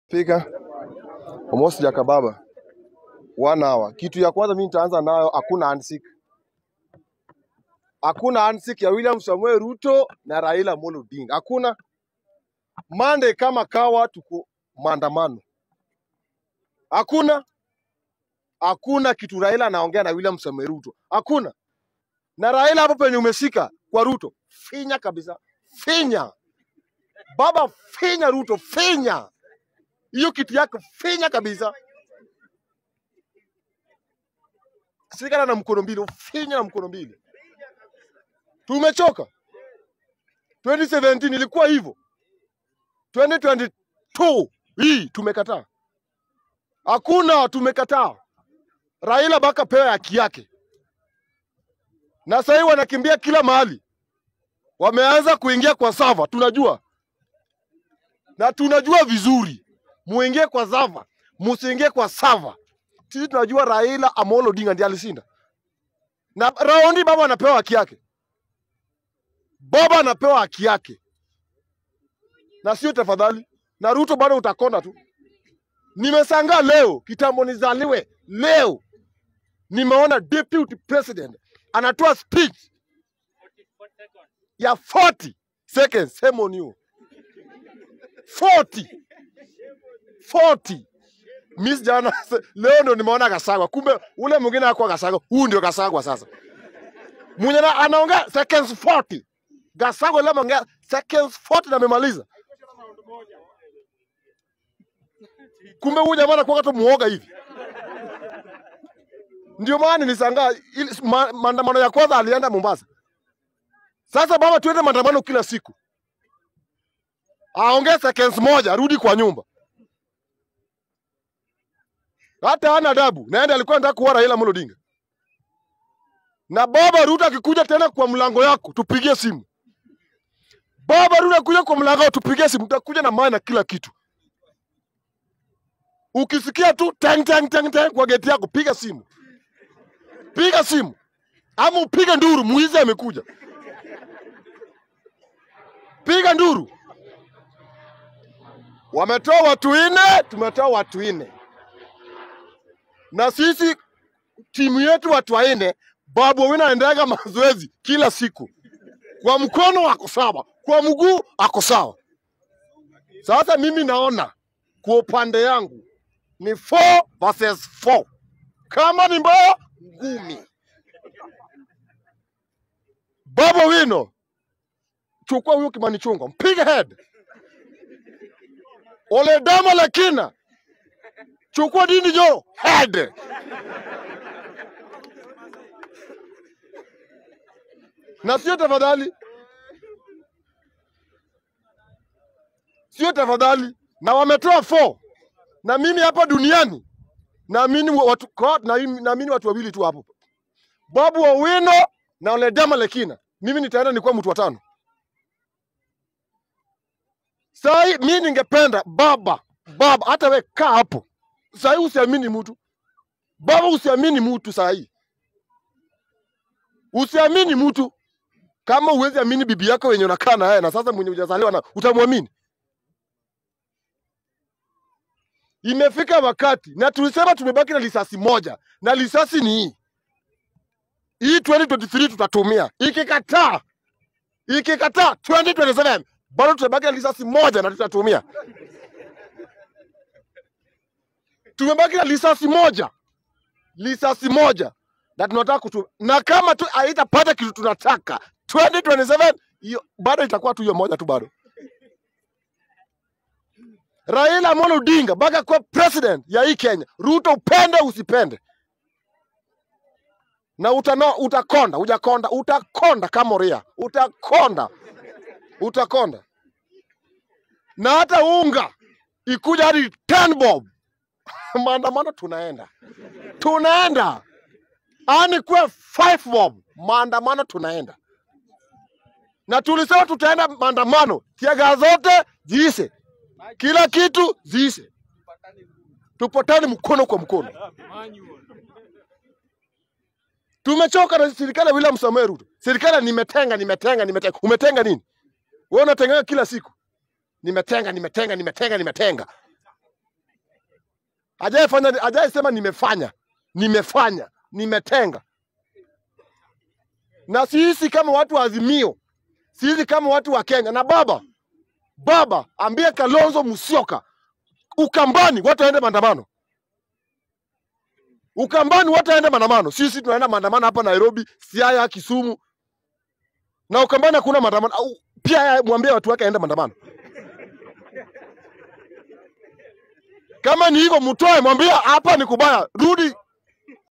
Pika almost jakababa one hour. Kitu ya kwanza mimi nitaanza nayo, hakuna handshake, hakuna handshake ya William Samuel Ruto na Raila Amolo Odinga, hakuna. Monday kama kawa, tuko maandamano, hakuna hakuna kitu Raila anaongea na William Samuel Ruto, hakuna. Na Raila hapo penye umeshika kwa Ruto, finya kabisa, finya baba, finya Ruto, finya hiyo kitu yako, finya kabisa, shikana na mkono mbili, finya na mkono mbili. Tumechoka. 2017 ilikuwa hivyo, 2022 hii tumekataa, hakuna, tumekataa. Raila baka pewe haki yake, na sasa hivi wanakimbia kila mahali, wameanza kuingia kwa sava, tunajua na tunajua vizuri, muingie kwa sava, musiingie kwa sava. Sisi tunajua Raila Amolo Odinga ndiye alishinda, na raundi baba anapewa haki yake, baba anapewa haki yake, na sio tafadhali. Na Ruto bado utakonda tu. Nimesangaa leo, kitambo nizaliwe leo, nimeona deputy president anatoa speech ya 40 seconds. Shame on you. 40 40 Miss jana leo ndo nimeona Gasagwa, kumbe ule mwingine hakuwa Gasagwa, huu ndio Gasagwa sasa. Mwenye na- anaongea seconds 40. Gasagwa leo ameongea seconds 40 na amemaliza. Kumbe huyu jamaa anakuwa tu muoga hivi. Ndio maana nilishangaa ili- ma- maandamano ya kwanza alienda Mombasa. Sasa baba, tuende maandamano kila siku, aongee seconds moja, arudi kwa nyumba. Hata hana adabu. Naenda alikuwa anataka kuua Raila Amolo Odinga. Na baba Ruto akikuja tena kwa mlango yako, tupigie simu. Baba Ruto akikuja kwa mlango wako, tupigie simu, tutakuja na maana kila kitu. Ukisikia tu tang tang tang tang kwa geti yako, piga simu, piga simu, ama upige nduru, mwizi amekuja. Piga nduru. Wametoa watu nne, tumetoa watu nne, na sisi timu yetu watu wanne. Babu Owino anaendaga mazoezi kila siku, kwa mkono ako sawa, kwa mguu ako sawa. Sasa mimi naona kwa upande yangu ni 4 versus 4. Kama ni mbaya ngumi. Babu Owino, chukua huyo Kimani Chungwa, mpige head. Ole Dama Lekina, chukua Dindi Jo head. Na sio tafadhali, sio tafadhali, na wametoa 4 na mimi hapa duniani naamini watu kwa- na- naamini watu wawili tu hapo, Babu Owino na Ole Dama Lekina. Mimi nitaenda nikuwa mtu wa tano. Sai mi ningependa baba, baba, hata we kaa hapo sai, usiamini mtu baba, usiamini mtu sai, usiamini mtu kama uwezi amini bibi yako wenye unakaa na yeye, na sasa mwenye hujazaliwa na utamwamini. Imefika wakati na tulisema tumebaki na lisasi moja, na lisasi ni hii hii 2023 tutatumia. Ikikataa, ikikataa 2027 bado tutabaki na lisasi moja na tutatumia. Tumebaki na lisasi moja, lisasi moja na tunataka kutu, na kama tu haitapata kitu tunataka 2027 hiyo bado itakuwa tu hiyo moja tu bado. Raila Amolo Odinga mpaka kuwa president ya hii Kenya. Ruto upende usipende, na utano, utakonda ujakonda, utakonda kama ria, utakonda utakonda, na hata unga ikuja hadi 10 bob, maandamano tunaenda tunaenda, ani kuwe 5 bob, maandamano tunaenda, na tulisema tutaenda maandamano, tiaga zote ziishe, kila kitu ziishe, tupatane mkono kwa mkono. Tumechoka na serikali ya William Samoei Ruto. Serikali nimetenga, nimetenga, nimetenga. Umetenga nini? Wewe unatenga kila siku. Nimetenga, nimetenga, nimetenga, nimetenga. Hajaifanya, hajaisema nimefanya, nimefanya, nimetenga. Na sisi kama watu wa Azimio, sisi kama watu wa Kenya na baba baba, ambie Kalonzo Musyoka, Ukambani watu waende maandamano, Ukambani watu waende maandamano. Sisi tunaenda maandamano hapa Nairobi, Siaya, Kisumu na Ukambani hakuna maandamano. Au pia yeye mwambie watu wake aende maandamano. Kama ni hivyo, mtoe, mwambie hapa ni kubaya, rudi